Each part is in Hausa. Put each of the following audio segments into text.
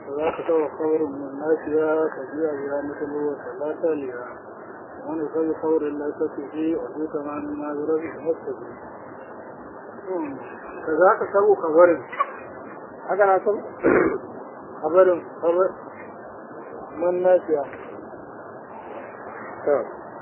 فذاك سوى خبر من الناس يا كبير يا مثل وثلاثة ليا ومن يسوي خبر لا تفيه وفي كمان ما يرد نفسه فذاك سوى خبر haka na san خبر خبر من الناس يا to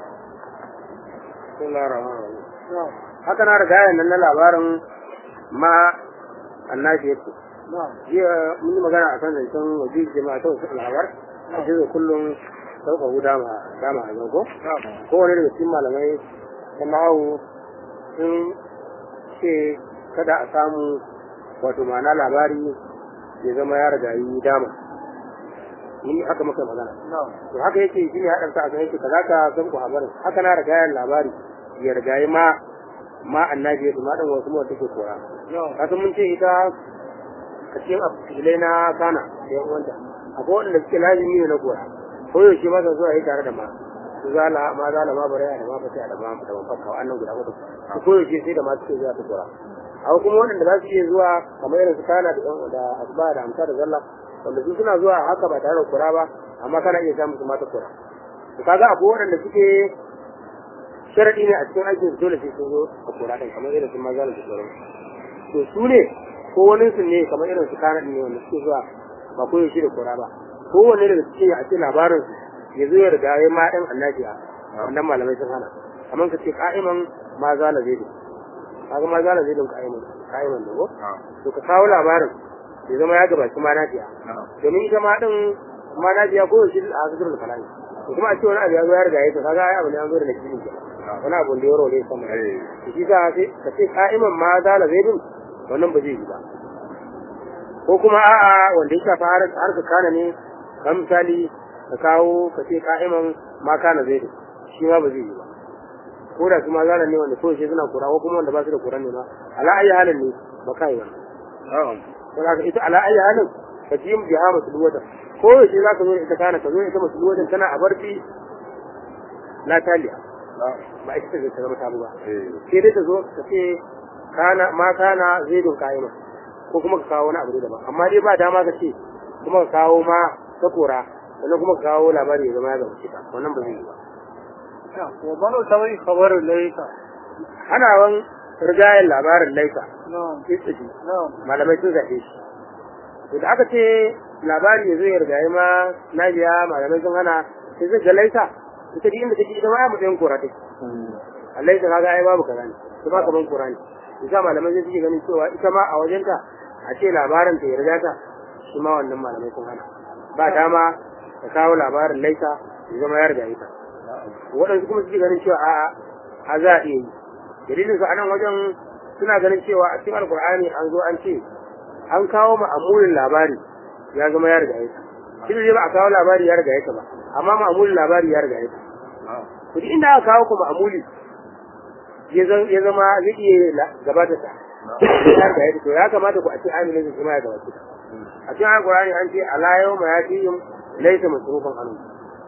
bismillahir rahmanir rahim نعم haka na riga nan na labarin ma annabi yake نعم jiya mun yi magana akan zancen wajen jama'a ta wasu al'awar a jiya kullum sauka guda ma dama a zango نعم kowane daga cikin malamai ta nahawu sun ce kada a samu wato ma'ana labari ya zama ya riga yi dama ni haka muka yi magana نعم to haka yake shi ne haɗarsa a kan yake kaza ka san ku habarin haka na riga yin labari ya riga yi ma ma annabi ya ma dan wasu mu take kora نعم kasan mun ce ita a cikin filai na kana da yan uwanta akwai wanda suke lazimi ne na kora ko yaushe ma zuwa yi tare da ma su zala ma zala ma bare da ma fata da ma da ma fakka wannan guda hudu su ko yaushe sai da ma suke zuwa ta kora akwai kuma wanda za su iya zuwa kamar irin su kana da yan da asba da amsa da zalla wanda su suna zuwa haka ba tare da kora ba amma kana iya samun su mata kora to kaga akwai wanda suke sharadi ne a cikin aikin su dole sai sun zo a kora din kamar irin su ma zala da sauransu to su ne ko wani su ne kamar irin su kana ne wanda suke zuwa ba ko yaushe da kora ba ko wani daga cikin a ce labarin su ya zo ya riga ya ma ɗan annabiya wannan malamai sun hana kamar ka ce ka'iman ma zala zai da kaga ma zala zai da ka'iman ka'iman da ko to ka kawo labarin ya zama ya gabaci ma nafiya domin ita ma din ma nafiya ko yaushe a hasidur da kalami to kuma a ce wani abu ya zo ya riga ya to kaga ai abu ne an zo da nakili ke wani abu da ya role sama to shi sa sai ka ce ka'iman ma zala zai din wannan ba zai yi ba ko kuma a'a wanda ya shafa har har ka kana ne kan misali ka kawo ka ce ka'iman ma kana zai da shi ma ba zai yi ba ko da su ma zanen ne wanda kawai suna kura ko kuma wanda ba su da kuran ne ba ala ayi halin ne ba ka yi wannan ko da ita ala ayi halin ka ji mu biha masu luwata ko yaushe za ka zo da ita kana ka zo da ita masu luwatan tana a barci la taliya ba ita ce ta zama tabu ba sai dai ta zo ka ce kana ma kana zaidun ka'ima ko kuma ka kawo wani abu daban amma dai ba dama ka ce kuma ka kawo ma ta kora sannan kuma ka kawo labari ya zama ya gaba cika wannan ba zai yi ba نعم ومن يسوي خبر ليس ana wan rigayen labarin laifa نعم istiji نعم malamai sun zaɓe shi to da aka ce labari ya zo ya rigaye ma na biya malamai sun hana sai zai ga laisa ita duk inda take ita ma ya matsayin kora take a laisa kaga ai babu kaza ne ita ba kaman kora ne isa malamai sai suke ganin cewa ita ma a wajenta a ce labarin ta ya riga ta shi ma wannan malamai sun hana ba dama ka kawo labarin laisa ya zama ya riga ita waɗansu kuma suke ganin cewa a'a a za a iya yi dalilin su a nan wajen suna ganin cewa a cikin alkur'ani an zo an ce an kawo ma'amulin labari ya zama ya riga ita shi ne ba a kawo labari ya riga ita ba amma ma'amulin labari ya riga ita to duk inda aka kawo ku ma'amuli ya zan- ya zama zai iya la- gabata ta ya riga ita to ya kamata ku a ce aminin su ma ya gabata ta a cikin alkur'ani an ce ala yau ma ya fi yin laisa masrufan anhu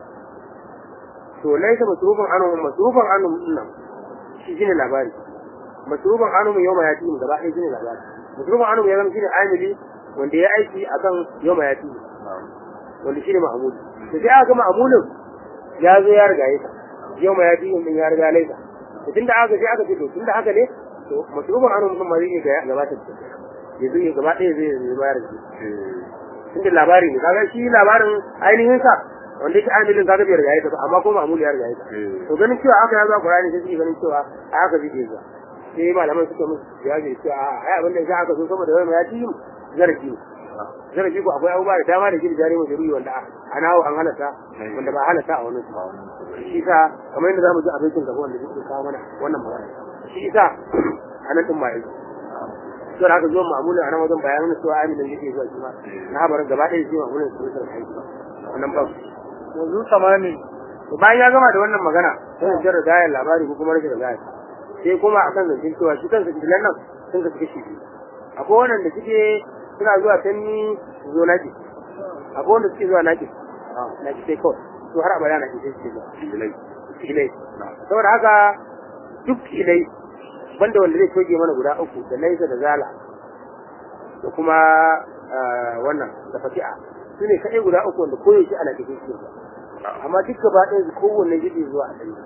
to laisa masrufan anhu masrufan anhu nan shi shine labari masrufan anhu yau ma ya fi yin gaba ɗaya shine labari masrufan anhu ya zama shine amili wanda ya aiki akan yau ma ya fi yin wanda shine ma'amuli to sai aka ga ma'amulin ya zo ya riga ya yau ma ya fi yin ya riga laisa to tunda aka sai aka ce to tunda haka ne to masrufan anhu mutum ma zai iya gabata ta ya zo ya gaba ɗaya zai zai bayar da shi tunda labari ne kaga shi labarin ainihin sa wanda yake amilin kaga bai riga ya ta amma ko ma'amuli ya riga ya ta to ganin cewa aka yazo Qur'ani sai suke ganin cewa a haka zai zuwa sai malaman suka musu jawabi cewa a ai abin da ya aka so saboda wani ya ji zarafi ne zarafi ko akwai abubuwa da dama da gidi jari mai jaruri wanda a nawo an halata wanda ba halata a wani shi sa kamar yadda zamu ji abincin gaba wanda zai kawo mana wannan magana shi sa a nan din ma yanzu sai haka zuwa ma'amulin a nan wajen bayanan cewa amilin yake zuwa shi ma na habarin gaba ɗaya shi ma'amulin su da kai wannan ba وذو ثماني to bayan ya gama da wannan magana sai ya jarra gayar labari ko kuma rashin gayar sai kuma akan zancen cewa shi kansa dilan nan sun ka kashi biyu akwai wannan da suke suna zuwa tanni su zo naki akwai wanda suke zuwa naki naki sai kawai to har abada naki sai suke zuwa ilai ilai saboda haka duk ilai banda wanda zai toge mana guda uku da laisa da zala da kuma wannan da fati'a su ne kaɗai guda uku wanda koyaushe ana cikin su amma duk gaba ɗaya su kowanne jiɗi zuwa a ɗari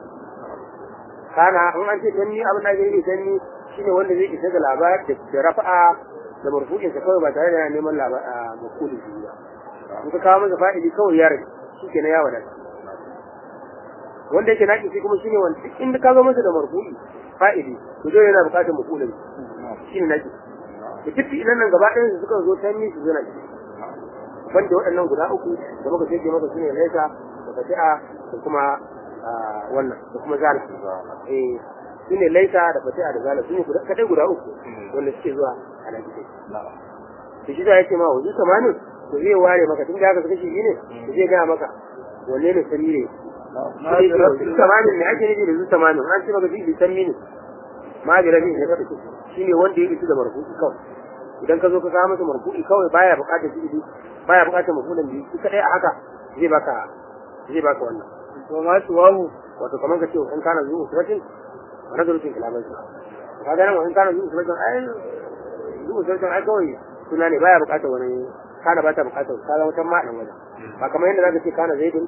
kana in an ce tanni abin da ake yi tanni shine wanda zai isa da labar da rafa'a da marfu'insa kawai ba tare da yana neman labar a makulin shi ba in ka kawo masa fa'ili kawai ya rage shi ke na ya wadata wanda yake naƙi kuma shine wanda duk inda ka zo masa da marfu'i fa'ili to dole yana buƙatar makulin shine naƙi da duk idan nan gaba ɗayan su suka zo tanni su zo naƙi banda waɗannan guda uku da muka ce maka su ne laisa da fati'a da kuma wannan da kuma zala eh su ne laisa da fatiha da zala su ne kadai guda uku wanda suke zuwa a nan gidan da shi da yake ma wajen samanin to zai ware maka tun da haka suka shi ne to zai gaya maka wanne ne sani ne su samanin ne ake nufi da su samanin an ce maka shi bi san mini ma bi rabin ya kafa shi ne wanda ya isu da marfu'i kawai idan ka zo ka kawo masa marfu'i kawai baya buƙatar fi'ili baya buƙatar mafulan biyu shi kadai a haka zai baka zai baka wannan wa ma tuwahu wato kamar ka ce in kana zuwa suratin wa nazarutin kalaman su ka ga nan in kana zuwa suratin ai zuwa suratin ai kawai suna ne baya bukatar wani kana ba ta bukatar ka ga wata ma'anan wajen ba kamar yadda zaka ce kana zaidin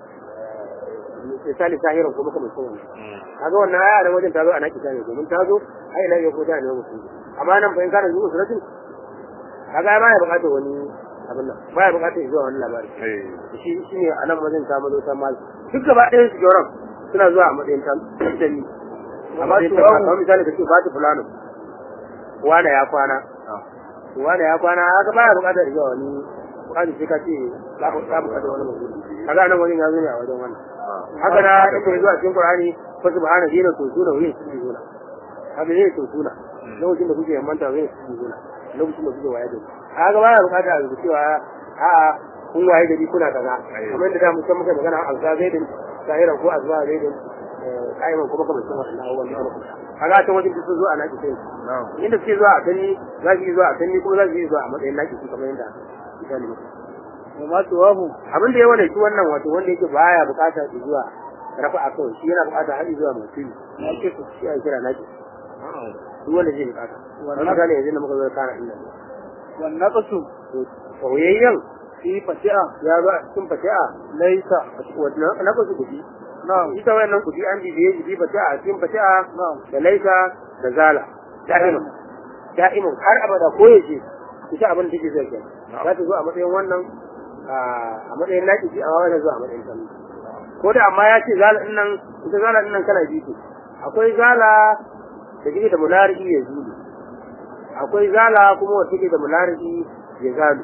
misali sahiran ko maka mutum kaga wannan aya da wajen ta zo a naki ta ne domin ta zo ai ila ya ko ta ne mutum amma nan fa in kana zuwa suratin kaga baya bukatar wani abin nan baya bukatar zuwa wani labari shi shi ne a nan wajen ta mazo ta mal duk gaba ɗayan su joran suna zuwa a matsayin tantani amma su ba kamar misali ka ce ba ta fulano wane ya kwana wane ya kwana haka baya bukatar zuwa wani bukatar sai ka ce za ka bukatar wani mutum kaga nan wani ya zo ne a wajen wannan haka na yake zuwa cikin qur'ani fa subhana dina to suna wani su suna haka ne to suna lokacin da kuke yamanta zai su suna lokacin da kuke waye da kaga baya bukatar a cewa a'a kun waye gari kuna kaza kamar yadda da mu san muka magana a za zaidin sahiran ko azwa zaidin kaiman kuma kamar sun wannan abubuwan da aka kaga ta wajen su zo a naki sai inda suke zuwa a tanni za su yi zuwa a tanni kuma za su yi zuwa a matsayin naki su kamar yadda misali wa ma tuwahu abin da ya wane shi wannan wato wanda yake baya bukatar zuwa rafa a kawai shi yana bukatar har zuwa mutum ya ce su shi a kira naki duk wanda zai bukata wannan misali yanzu da muka zo kana inda wan naqsu soyayyen fi fati'a ya zo a cikin fati'a laysa wannan na kusa kudi na'am ita wannan kudi an bibiye shi fati'a a cikin fati'a na'am da laisa da zala da'iman da'iman har abada ko yace ita abin da take zai kai za ta zo a matsayin wannan a matsayin naki ji amma wata zo a matsayin sanu ko da amma ya ce zala din nan ita zala din nan kana biyu akwai zala da take da mulari ya zulu akwai zala kuma wata take da mulari ya zalu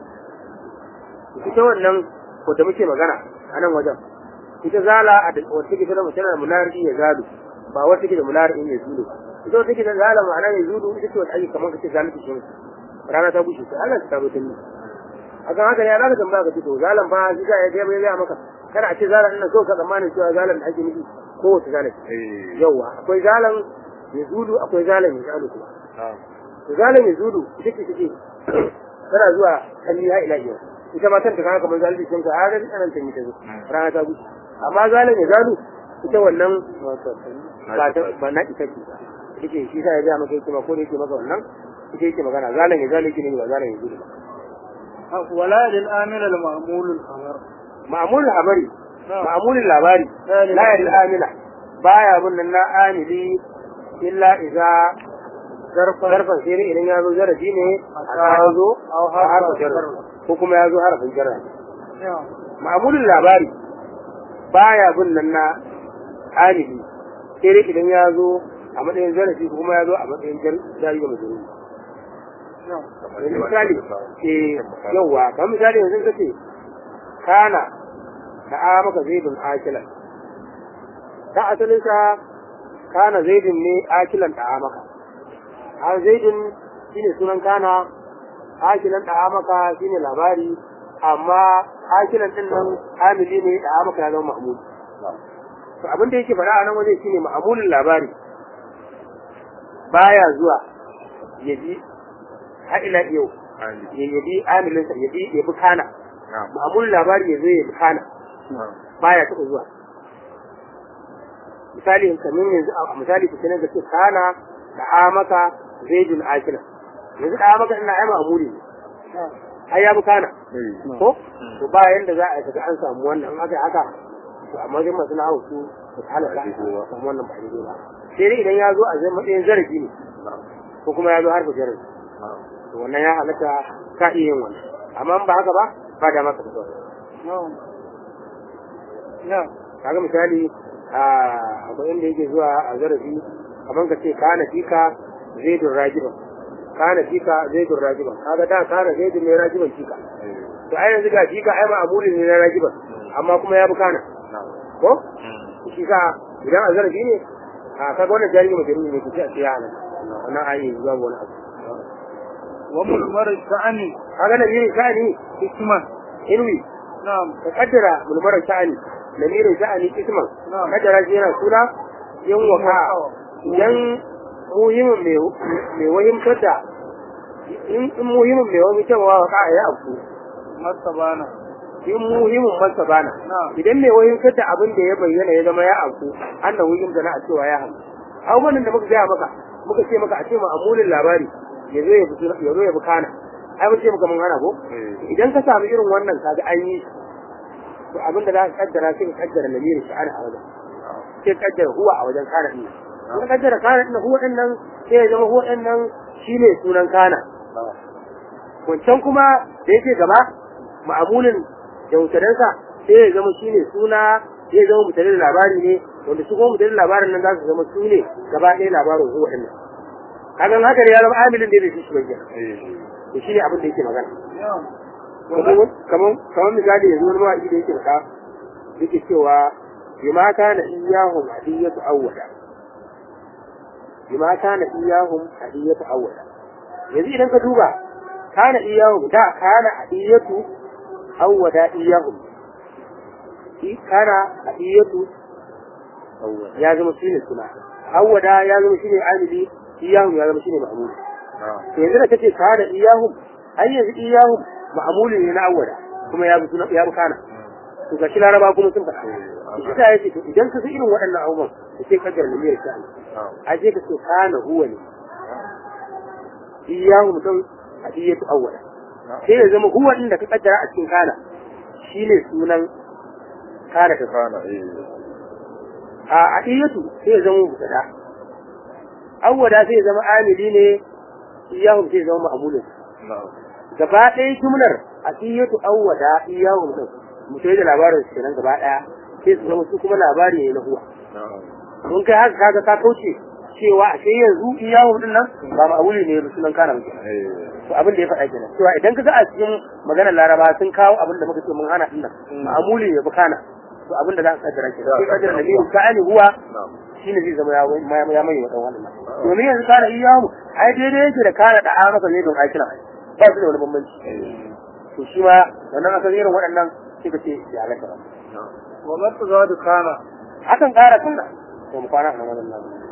ita wannan ko da muke magana a nan wajen ita zala a da wata take da mutane da mulari ya zalu ba wata take da mulari ya zulu ita wata take da zala ma'ana ya zulu ita ce wata ake kamar kace zalunci shi rana ta bushe sai Allah ta mutunni akan haka ne Allah ka tambaya ka ce to zalan fa shi ga ya ga ya maka kada a ce zalan ina so ka tsammanin cewa zalan da ake nufi ko wata zalan yawa akwai zalan ya zulu akwai zalan ya zalu kuma to zalan ya zulu ita ce take tana zuwa kalli ha ila yau ita ma kanta kaga kamar zalunci sun ka a ga anan ta mita rana ta bushe amma zalan ya zalu ita wannan ba ta ba na ita ce yake shi sai ya ga maka yake ma ko da yake maka wannan ita yake magana zalan ya zalu ne ba zalan ya zulu ba wala lil amil al ma'mul al khabar ma'amulin labari ma'amulin labari la yadil amila baya bin nan na amili illa idza zarfan sai idan ya zo zarafi ne a zo a harfin jarra ko kuma ya zo harfin jarra ma'amulin labari baya bin nan na amili sai dai idan ya zo a matsayin zarafi ko kuma ya zo a matsayin jari ga majalisa misali eh yawa kamar misali yanzu kace kana da a maka zaidun akilan ta asalin sa kana zaidun ne akilan da maka a zaidun shine sunan kana akilan da maka shine labari amma akilan din nan amili ne da maka ya zama mahmud to abin da yake fara a nan waje shine ma'amulin labari baya zuwa yaji har ila yau ya yabi amilinsa yabi yabi kana ma'amulin labari ya zo ya bi kana baya taɓa zuwa misali kamar yanzu a misali ku sanar da ce kana da amaka zaidun akila yanzu da amaka ina ai ma'amuli ne ai ya bukana eh ko to ba yanda za a kaga an samu wannan in aka yi haka to amma dai masu nahawu su su halaka a samu wannan ba daidai ba sai dai idan ya zo a zai matsayin zarafi ne ko kuma ya zo harfa jarabi to wannan ya halatta ka iya yin wannan amma in ba haka ba ba da maka fito na'am na'am kaga misali a akwai inda yake zuwa a zarafi kamar ka ce kana fika zaidun rajiban kana fika zaidun rajiban kaga da kana zaidun ne rajiban fika to ai yanzu ga fika ai ma amuli ne na rajiban amma kuma ya bi kana ko shi ka idan a zarafi ne a kaga wannan jari mai jari ne kuce a ce ya halatta wannan ayi zuwa wani abu wa mulmar sha'ani kaga na mirin sha'ani hikman inwi na'am ka kaddara mulmarar sha'ani na mirin sha'ani isman Na'am. kaddara shi yana suna yin waka idan muhimmin mai mai wahimtar da in in muhimmin mai wahimtar wa waka ya abu masabana in muhimmin masa bana Na'am. idan mai wahimtar da abin da ya bayyana ya zama ya abu annan wuyin da na a cewa ya hamu abubuwan da muka gaya maka muka ce maka a ce ma amulin labari ya zo ya bi ya zo ya bi kana ai mun ce maka mun hana ko idan ka samu irin wannan kaga an yi to abin da za ka kaddara sai ka kaddara lamirin sha'ani a wajen sai ka kaddara huwa a wajen kana din in ka kaddara kana din huwa din nan sai ya zama huwa din nan shine sunan kana wancan kuma da yake gaba ma'amulin da mutadansa sai ya zama shine suna sai ya zama mutanen labari ne wanda su kuma mutanen labarin nan za su zama su ne gaba ɗaya labarin huwa din nan kaga haka ne ya zama amilin da shi shi bayyana to shine abin da yake magana na'am kamar kamar misali yanzu wani mawaƙi da yake faɗa yake cewa bima kana iyahum hadiyatu awwala bima kana iyahum hadiyatu awwala yanzu idan ka duba kana iyahum da kana hadiyatu awwala iyahum shi kana hadiyatu ya zama shine suna awwala ya zama shine amili iyahum ya zama shine ma'mul to yanzu da kace kana iyahum ai yanzu iyahum ma'amuli ne na awwala kuma ya bi suna ya bi kana to ga shi laraba kuma sun faɗa shi ta yace to idan ka san irin waɗannan abubuwan da sai ka garna mai sha'ani a je ka ce kana huwa ne iyahu mutum hadiyatu awwala sai ya zama huwa din da ka kaddara a cikin kana shine sunan kana ta kana eh a hadiyatu sai ya zama mutada awwala sai ya zama amili ne iyahu sai ya zama ma'amulin na'am gaba ɗaya jumlar a iyatu awwada iyahu din mutai da labarin su kenan gaba ɗaya sai su zama su kuma labari ne na huwa na'am mun kai haka kaga ka kauce cewa a sai yanzu iyahu din nan ba ma'amuli ne ba sunan kana muke eh to abin da ya faɗa kenan cewa idan ka ga a cikin maganar laraba sun kawo abin da muka ce mun hana din nan ma'amuli ne ba kana to abin da za ka kaddara kenan sai kaddara nabi ka ani huwa na'am shine zai zama ya ya ya mai wadan wannan domin yanzu kana iyahu ai daidai yake da kana da amaka ne don aikina ba su da wani bambanci to shi ma wannan aka irin waɗannan sai ka ce ya halaka ba wa masu za da kana hakan ƙara sunna to mu kwana a nan wannan